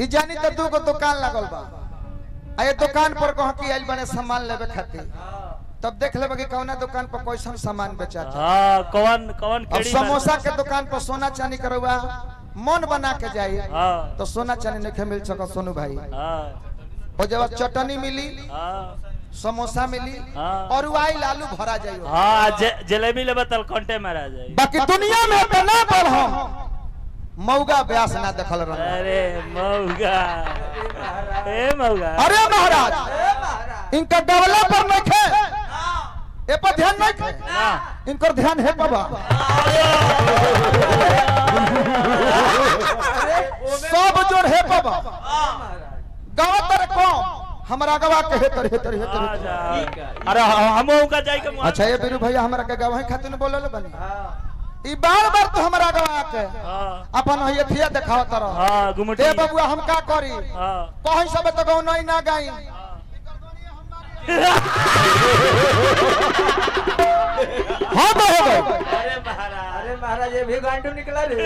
ई जानी तो दू गो दुकान लागल बा आ ये दुकान पर कह कि आइल बने सामान लेवे खातिर तब देख लेबे कि कौना दुकान पर कैसन सामान बेचाता हाँ कौन कौन अब केड़ी समोसा के दुकान पर सोना चांदी करवा मन बना के जाई हाँ तो सोना चांदी नहीं मिल सका सोनू भाई हाँ और जब चटनी मिली हाँ समोसा मिली हाँ। और वाइल आलू भरा जाई हाँ जे- जलेबी लेबे तल कंटे में रह जाए बाकी दुनिया में इतना बड़ हम मौगा ब्यास ना देखल रह अरे मौगा ए मौगा अरे महाराज इनका डबला पर नहीं खे ए पर ध्यान नहीं खे ना इनकर ध्यान है बाबा सब जोड़ है बाबा गाँव तर कम हमारा गवा के हेतर हेतर हेतर आ हेतर। जा। अरे हम का जाए के मुआ- अच्छा ये बीरू भैया हमरा के गवाही खातिर बोलल बनी ई बार बार तो हमरा गवा के हाँ अपन ये थिया देखाव तरह हाँ गुमटी ए बबुआ हम का करी हाँ कहीं सब तो गौ नहीं ना गाई हाँ तो हो गए अरे महाराज अरे महाराज ये भी गांडू निकला रे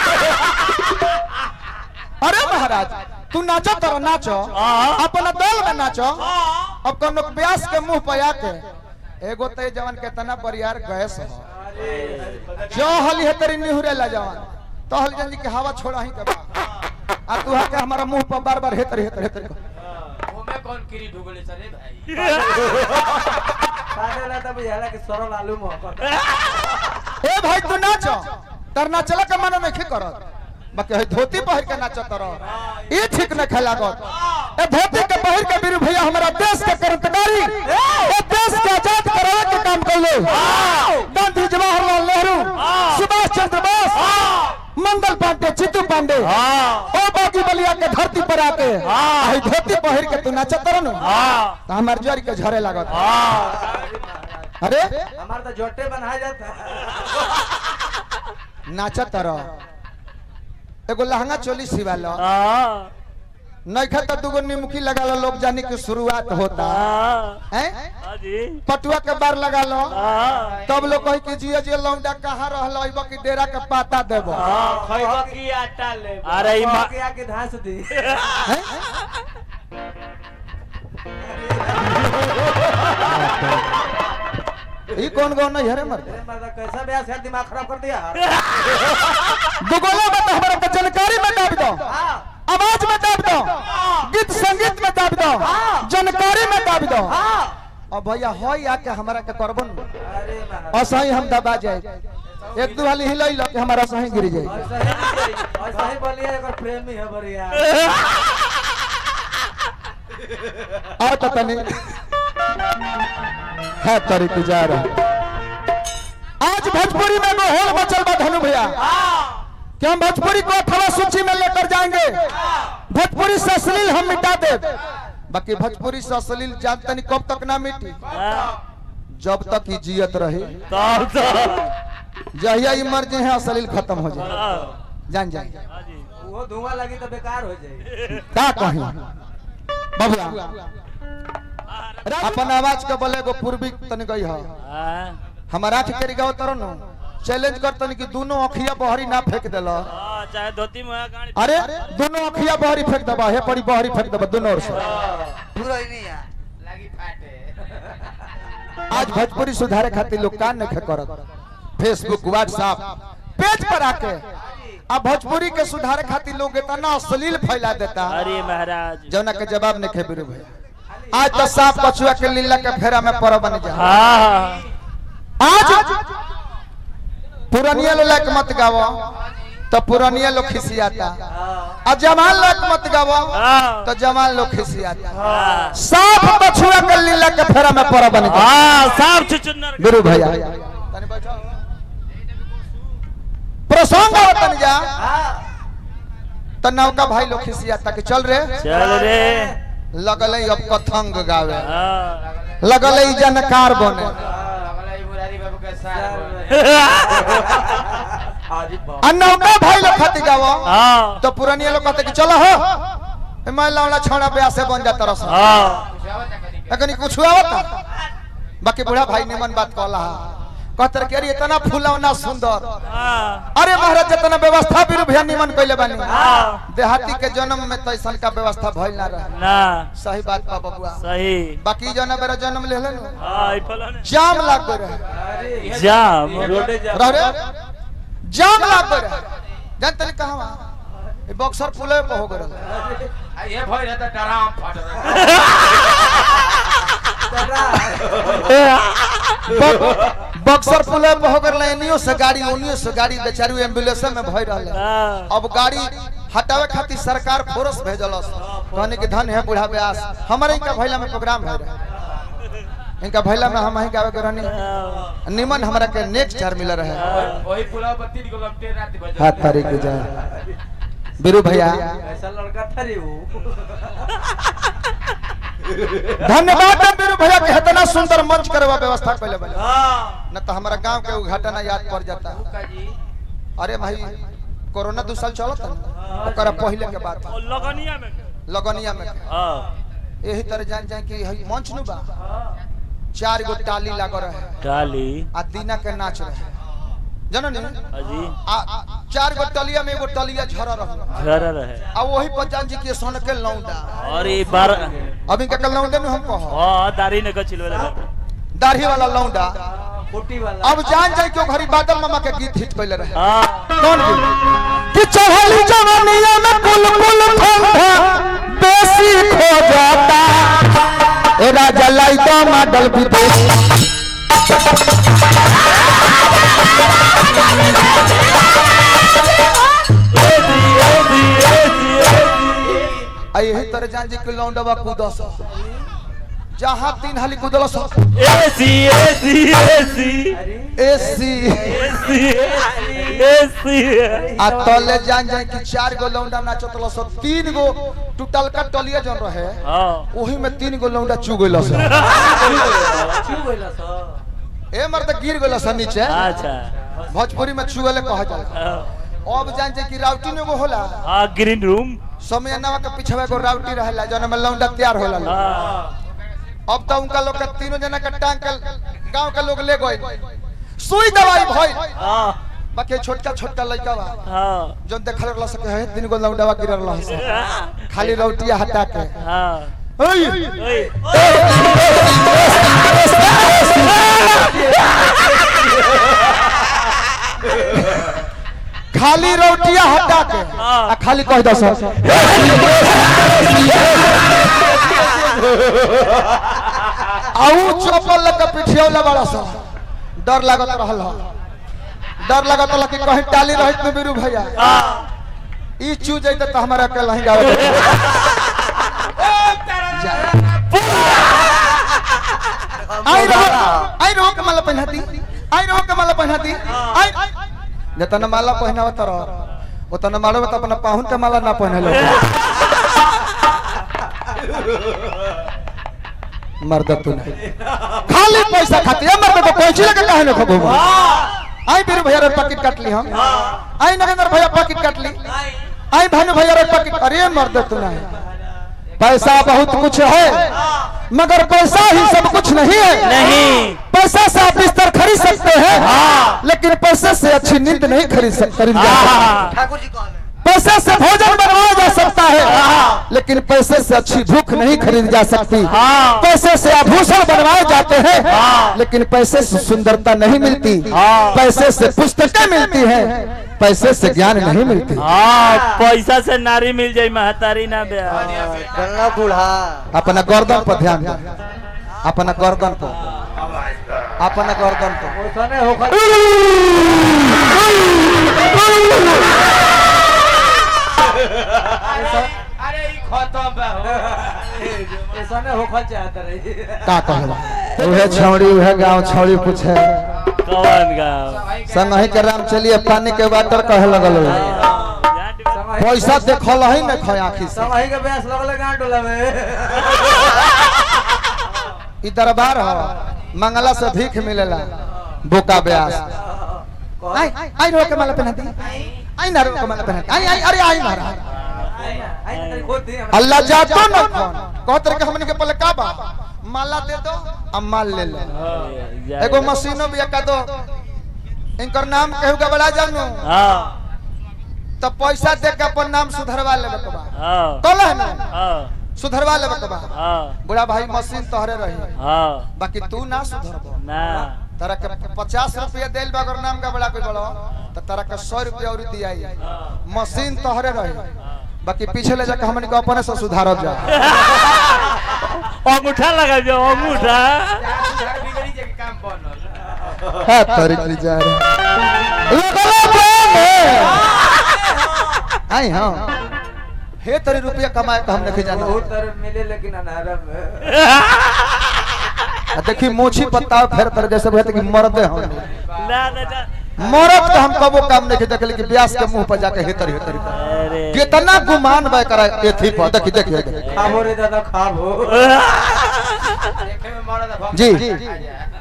अरे महाराज तू नाचो तर नाचो हाँ। अपना दल में नाचो अब कोनो व्यास के मुंह पे आके एगो ते जवान के तना बरियार गैस हो जो हली है तेरी निहुरे ला जवान तो हल जंजी के हवा छोड़ा ही के बा आ तू के हमारा मुंह पर बार बार हेतर हेतर हेतर ओमे कौन किरी ढुगले सरे भाई सादे ना तब बुझाला कि सरल आलू मोहब्बत ए भाई तू नाचो तर नाचला के मनो नहीं करत बाकी है धोती पहिर के नाचो तर ई ठीक न खेलागत ए धोती के पहिर के बीरू भैया हमारा देश के क्रांतिकारी ए देश के आजाद करावे के काम कैले गांधी जवाहरलाल नेहरू सुभाष चंद्र बोस मंगल पांडे चित्तू पांडे हाँ ओ बागी बलिया के धरती पर आके है धोती पहिर के तू नाचत तर न हाँ तो हमार जर के झरे लागत हाँ अरे हमार तो जोटे बनाया जाता नाचत रह एगो लहंगा चोली सिवा लो हाँ नैखा तो दुगो निमुखी लगा लो लोग जाने की शुरुआत होता हाँ है हाँ जी पटुआ के बार लगा लो हाँ तब लोग कही कि जियो जियो लौंडा कहाँ रहल अइबो कि डेरा के पाता देबो हाँ खैबा की आटा ले अरे ई मा- के आके धांस दी हैं? ई कौन कौन नहीं हरे मर अरे मर्दा कैसा ब्यास है दिमाग खराब कर दिया दुगोला में तो हमारा के जानकारी में दाब दो हाँ आवाज में दाब दो गीत संगीत में दाब दो जानकारी में दाब दो हाँ अब भैया हो आके हमारा के करबन अरे महाराज असही हम दबा जाए एक दू हाली हिलई लो कि हमारा असही गिर जाए ऐसा ही ऐसा ही बोलिए एक प्रेमी है बढ़िया और तो तनी है तरी गुजारा आज भोजपुरी में वो होल बचल बा धनु भैया कि हम भोजपुरी को अथवा सूची में लेकर जाएंगे भोजपुरी से अश्लील हम मिटा दे बाकी भोजपुरी से अश्लील जानते नहीं कब तक ना मिटी हाँ जब तक ही जियत रहे तब तो जहिया ही मर्जी है अश्लील खत्म हो जाए हाँ जान जाए हाँ जी वो धुआं लगी तो बेकार हो जाएगी का कही बबुआ अपन आवाज के बोले एगो पूर्वी तनी गई है हाँ हमारा आठ के गाँव तरह नु चैलेंज कर तनी कि दोनों अखिया बहरी ना फेंक देला हाँ, चाहे धोती में गाड़ी अरे दोनों अखिया बहरी फेंक दबा हे पड़ी बहरी फेंक दबा दोनों ओर से पूरा ही नहीं है लगी फाटे आज भोजपुरी सुधारे खातिर लोग कान नहीं करत फेसबुक व्हाट्सएप पेज पर आके अब भोजपुरी के सुधारे खातिर लोग इतना अश्लील फैला देता अरे महाराज जौना के जवाब नहीं खेबी भैया आज तो सांप कछुआ के लीला के फेरा में पर बन जा हाँ आज पुरानिया लोग मत गावो तो पुरानिया लोग खिसियाता और जवान लोग मत गावो हाँ तो जवान लोग खिसियाता हाँ सांप कछुआ के लीला के फेरा में पर बन जा हाँ साफ चुचुन्नर गुरु भैया प्रसंग आवतन जा तो नौका भाई लोग खिसियाता कि चल रे चल रे लगल अब कथंग गावे हाँ लगल जानकार बने मुरारी बाबू का सार आज आ नौका भाई लोग खाती गावो हाँ तो पुरानिया लोग कहते कि चलो हो ए मैं लौड़ा छोड़ा ब्याह से बन जाता रस हाँ अगर कुछ आवता बाकी बूढ़ा भाई निमन बात कहला कहतर के अरे इतना फूलौना सुंदर हाँ अरे महाराज जितना व्यवस्था भी भैया निमन कैले बानी हाँ देहाती के जन्म में तो ऐसा का व्यवस्था भइल ना रहे ना सही बात बा बबुआ सही बाकी जना बेरा जन्म ले लेन हाँ ई फलाने जाम लाग गए रहे अरे जाम रोडे जाम रह रे जाम लाग गए रहे जान तनी कहां ए बक्सर पुले पे हो गए आ ये भइल त डराम फट रहा बक्सर पुले पे हो गए एनियो से गाड़ी ओनियो से गाड़ी बेचारी एम्बुलेंस में भई रहले हाँ अब गाड़ी हटावे खातिर सरकार फोरस भेजलस कहने के धन है बूढ़ा व्यास हमारे इनका भैला में प्रोग्राम है इनका भैला में हम ही गावे के रहनी निमन हमरा के नेक्स्ट चार मिल रहे वही पुला बत्ती को लपटे रात बजे हाथ तारीख के जाए बीरू भैया ऐसा लड़का था रे वो धन्यवाद है बीरू भैया के इतना सुंदर मंच करवा व्यवस्था कैले बले हाँ न तो हमारा गांव के उद्घाटन याद पड़ जाता का जी अरे भाई कोरोना दो साल चलत ना ओकरा पहले के बात और लगनिया में लगनिया में हाँ यही तरह जान जाए कि हई मंच नु बा चार गो टाली लागो रहे डाली आ दीना के नाच रहे जननी अजी आ आ, चार गो टलिया में एगो टलिया झर रहे घर रहे आ वही पर जान जी के सोन के लौंडा और ई बार अभी के लौंडे में हम कहो हाँ दाढ़ी ने कचिल वाला दाढ़ी वाला लौंडा कोटी वाला अब जान जाए कि ओ घरी बादल मामा के गीत हिट कैले रहे हाँ कौन गीत कि चढ़ली जवानिया में कुल कुल फंदा बेसी खो जाता ए राजा लाई तो मॉडल विदेश आ यही तरह जान जी के लौंडवा कूदस जहाँ तीन हाली कूदलस एसी एसी एसी एसी एसी एसी आ तले जान जाए कि चार गो लौंडा नाचतल सब तीन गो टूटल का टलिया जन रहे हाँ ओही में तीन गो लौंडा चू गइल सब चू गइला सा ए मर्द गिर गइल सब नीचे अच्छा भोजपुरी में चुगले कहा जाला हाँ, अब जान जाए कि राउटी में एगो होला हाँ ग्रीन रूम समय नवा के पीछे एगो राउटी रहेला जौन में लौंडा तैयार होला हाँ अब तो उनका लोग के तीनों जना के टांग के गांव के लोग ले गए सुई दवाई भइल हाँ बाकी छोटका छोटका लड़का बा हाँ जौन देखल रहला सके है तीन गो लौंडावा गिरल रहला खाली रोटिया हटा के हाँ ओई ओए खाली रोटिया हटा के हाँ। आ खाली कह दस आऊ चप्पल लेके पिठियौला बड़ा सा डर लागत रहल ह। डर लागत रहल कि कहीं टाली रहित में बीरू भैया हाँ ई चू जैते तो हमारा के लही गावे के। आई रहो आई रहो के माला पहनाती आई रहो के माला पहनाती आई जतना माला पहनाव तर उतना मालो में तो अपना पाहुन के माला ना पहने लो मर्द तू नहीं खाली पैसा खाती है मर्द को पहुंची लगे काहे न खबो आई बीरू भैया रे पैकेट काट ली हम आई नरेंद्र भैया पैकेट काट ली आई भानु भैया रे पैकेट अरे मर्द तू नहीं पैसा बहुत कुछ है मगर पैसा ही सब कुछ नहीं है नहीं पैसा से आप बिस्तर खरीद सकते हैं हाँ। लेकिन पैसे से अच्छी नींद नहीं खरीद सक खरीद जा सकते हाँ ठाकुर जी कौन है पैसे से भोजन बनवाया जा सकता है लेकिन पैसे से अच्छी भूख नहीं खरीद जा सकती हाँ। पैसे से आभूषण बनवाए जाते हैं हाँ। लेकिन पैसे से सुंदरता नहीं मिलती हाँ। पैसे से पुस्तकें मिलती हैं पैसे से ज्ञान नहीं मिलती हाँ पैसा से नारी मिल जाई महतारी ना बे गंगा बूढ़ा अपना गर्दन पर ध्यान दो अपना गर्दन पर अपना गर्दन पर ओसने होकर अरे ई खत्म बा हो ऐसने होकर चाहत रही का कहला उहे छौड़ी उहे गांव छौड़ी पूछे कौन गाँव संगही के राम चलिए पानी के वाटर कहे लगल हो। पैसा देखल ही न खय आखी से समही के ब्यास लगले गांड डोला में ई दरबार हो मंगला से भीख मिलेला बोका ब्यास आई आई रो के माला पहना दी आई ना रो के माला पहना दी आई आई अरे आई महाराज आई ना आई ना खोद दी हमरा अल्लाह जातो न कौन कहत रहे कि हमनी के पहले का बा माला दे दो अब माल ले लो जा- एगो मशीनो भी का दो इनकर नाम केहू के बड़ा जानू हाँ तो पैसा दे के अपन नाम सुधरवा लेबे के बा हाँ कल है ना हाँ सुधरवा लेबे के बा हाँ बुढ़ा भाई मशीन तोहरे रही हाँ बाकी तू ना सुधरबो ना तारा के पचास रुपया दिल बा अगर नाम का बड़ा कोई बड़ो तो तारा के सौ रुपया और दिया मशीन तोहरे रही बाकी पीछे ले जाके हमन के अपने से सुधारब जा अंगूठा लगा जो अंगूठा सुधार बिगड़ी जे के काम बनल है तारीख ली जा रहा लगला बने आई हां हे तरी रुपया कमाए के हम नहीं जाना बहुत तरह मिले लेकिन अनारम में आ देखी मोछी पत्ता फेर तर जैसे कहते कि मरदे हम ना ना ना मरद के हम कबो काम नहीं देखले कि ब्यास के मुंह पर जाके हेतर हेतर अरे कितना गुमान बय करा एथी पर देखी देखी देखी। खाबो रे दादा खाबो देखे में मरद भक्त जी। आ जा।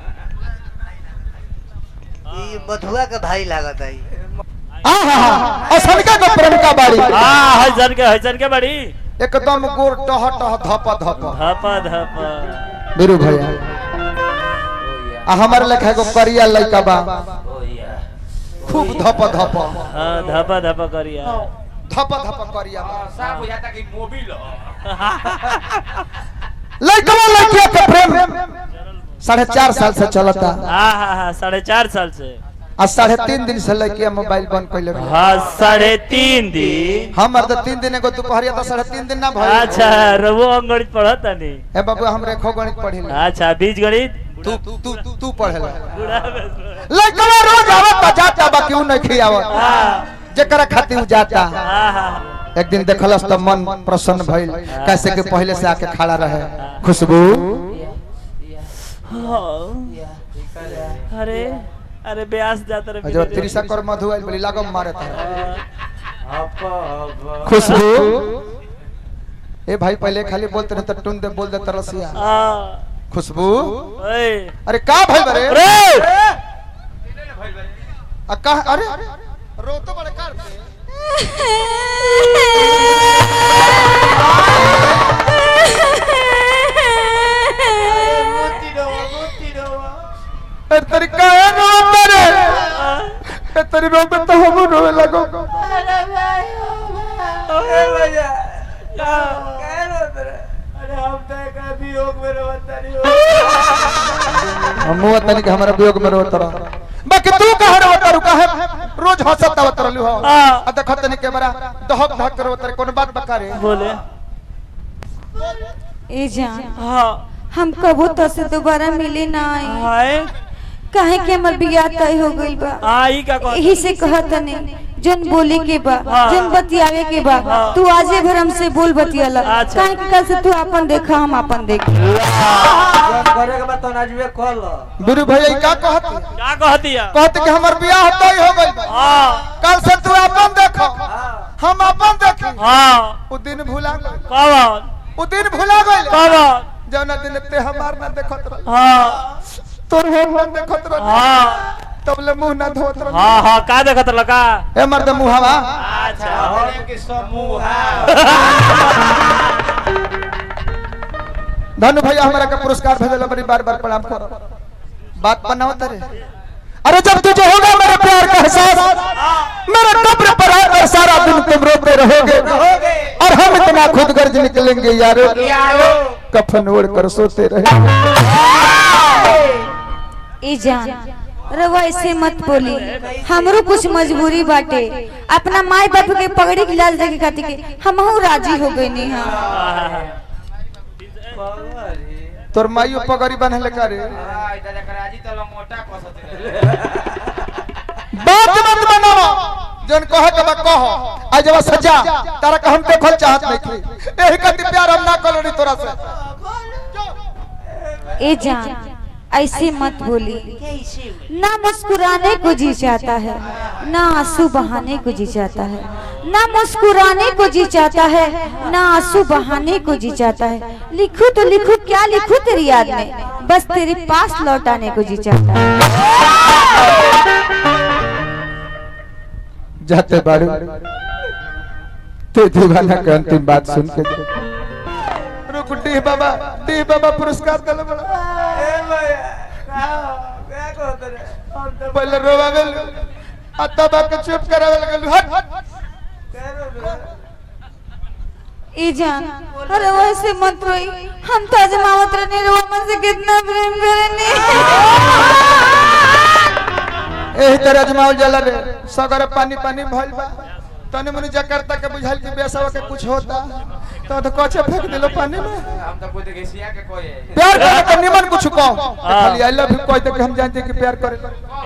ई मधुआ के भाई लागत है आ हा हा असनका के प्रेम का बाड़ी हाँ हसन के हसन के बड़ी एकदम गोर टह टह धप धप धपा धपा बीरू भैया आ हमर लेखा एगो करिया लइका बा खूब धप धप हाँ धपा धपा करिया धप धप करिया बा। हाँ, साफ हो जाता कि मोबिल हो लइकवा लइकिया के प्रेम साढ़े चार साल से चलता हाँ हाँ हाँ साढ़े चार साल से आ साढ़े तीन दिन से लइकिया मोबाइल बंद कैले बा। हाँ साढ़े तीन दिन हमर तो तीन दिन एगो दोपहरिया तो साढ़े तीन दिन ना भइल अच्छा रवो अंगणित पढ़त नहीं ए बाबू हम रेखो गणित पढ़िल अच्छा बीज गणित तू तू तू तू तू पढ़ेला बूढ़ा में- लइकवा रोज आवत जाता बाकी उ नहीं खियावत हाँ जेकरा खातिर उ जाता हाँ हाँ एक दिन देखलस तो मन प्रसन्न भइल कैसे कि पहले से आके खड़ा रहे खुशबू हाँ। अरे अरे ब्यास जाता रे जब त्रिशा कर मधु आइल बोली लागम मारे था हप हप खुशबू ए भाई पहले खाली बोलते रहे तो टुन दे बोल दे तरसिया हाँ खुशबू ओए अरे का भाई बरे अरे आ का अरे रो तो बड़े कार पे मोती डोवा मोती डोवा ए तेरी का है रो तेरे ए तेरी रो पे तो हम रोए लगो अरे भैया कह रो तेरे अरे हम तो का वियोग में रोता नहीं हो हम मुआ तनी के हमारा वियोग में रोत रह बाकी तू कह रोत रह कहे रोज हंसत आवत रहलू हो हाँ। आ देखत तनी के बड़ा दहक धक रोत रह कोन बात बका रे बोले ए जान हाँ हम कबू तो से दोबारा मिले ना आई हाय काहे कि हमर बियाह तय हो गइल बा आई का कौन यही से कहत नहीं जन बोले के बा हाँ। जन बतियावे के बा हाँ। तू आजे भर हमसे बोल बतियाला अच्छा। काहे कि कल से तू अपन देखा हम अपन देख जब करे के बाद तो नाजुए कॉल गुरु भैया ई का कहत क्या कह दिया कहत कि हमर बियाह तय हो गइल बा हाँ कल से तू अपन देखो हां हम अपन देखी हाँ उ दिन भुला गइल कौन उ दिन भुला गइल कौन जौना दिन ते हमार ना देखत रह हाँ तोर हम ना देखत रह हाँ तब ले मुंह ना धोत रह हाँ हाँ का देखत लगा ए मर्द मुहावा अच्छा होने के समूह धनु भैया हमरा के पुरस्कार भेजल बड़ी बार बार प्रणाम करो बात बनाओ तरे अरे जब तुझे होगा मेरे प्यार का एहसास मेरे कब्र पर आकर सारा दिन तुम रोते रहोगे और हम इतना खुद गर्ज निकलेंगे यारो कफन ओढ़ कर सोते रहे ए जान रवा ऐसे मत बोली हमरो कुछ मजबूरी बाटे अपना माई बाप के पगड़ी के लाल देखे खातिर के हमहू राजी हो गई नी हां तोर माइयो पगड़ी बन्हले करे बात मत बनाओ जन कहे के बा कहो आ जब सजा तारा के हम देखल चाहत नहीं थी एही खातिर प्यार हम ना कलोनी तोरा से ए जान ऐसे मत बोली ना मुस्कुराने को जी चाहता है ना आंसू बहाने को जी चाहता है ना मुस्कुराने को जी चाहता है ना आंसू बहाने को जी चाहता है लिखूं तो लिखूं क्या लिखूं तेरी याद में बस तेरे पास लौट आने को जी चाहता है जाते बारू ते दीवाना के अंतिम बात सुन के रुक डी बाबा डी बाबा पुरस्कार दिले बड़ा ए भैया का क्या कहत रे हम तो पहले रोवावे आ तब के चुप करावे लगल हट कह रो ई जान अरे वैसे मत रोई हम तो अजमावत रहने रोमन से कितना प्रेम करेंगे एही तरह अजमावल जाला रे सगर पानी पानी भइल बा तने मने जकार्ता के बुझाइल कि बेसवा के कुछ होता तो तो कचे फेंक दिलो पानी में हम तो कोई देसिया के कोई है प्यार करे तो निमन कुछ कहो खाली आई लव यू कहते कि हम जानते कि प्यार करे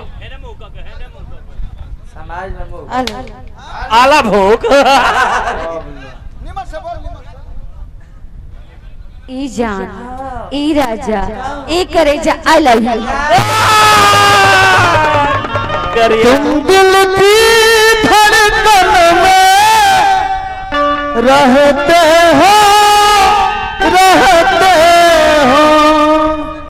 समाज में मुंह आला भोग निमन से बोल निमन से ई जान ई राजा ई करे जा आई लव यू करिए दिल की धड़कन में रहते हो रहते